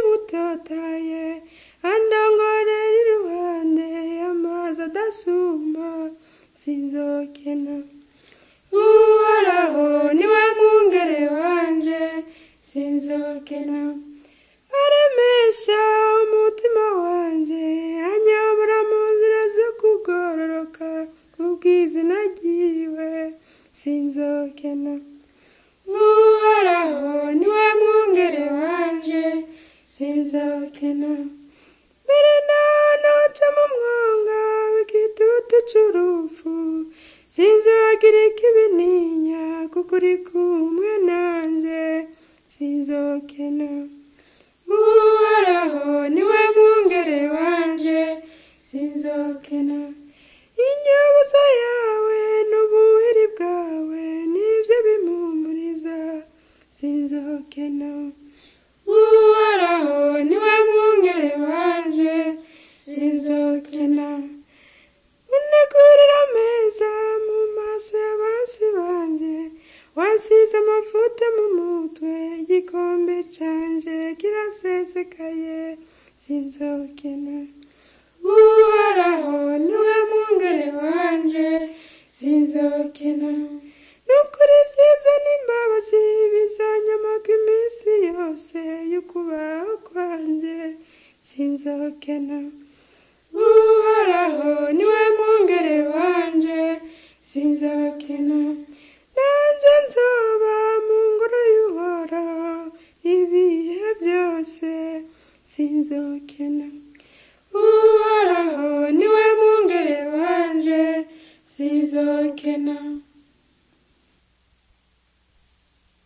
butotaye andongorera iruhande amazi adasuma sinzokena uhoraho niwe mwungere wanje sinzokena aremesha umutima wanje anyobora mu nzira zo kugororoka kubw'izina ryiwe sinzokena uhoraho niwe mwungere wanje sinzokena mbere nanoca mu mwonga w'igitutu c'urupfu sinzogira ikibininya kuko uri kumwe nanje sinzokena uhoraho niwe mwungere wanje sinzokena inyobozo yawe n'ubuhiri bwawe nibyo bimpumuriza sinzokena uhoraho niwe mwungere wanje sinzokena unegurira ameza mu maso y'abansi banje wasize amavuta mu mutwe igikombe canje kirasesekaye sinzokena uhoraho niwe mwungere wanje sinzokena nukuri vyiza n'imbabazi bizanyamaga iminsi yose y'ukubaho kwanje sinzokena uhoraho niwe mwungere wanje sinzokena nanje nzoba mu ngoro y'uhoraho ibihe byose sinzokena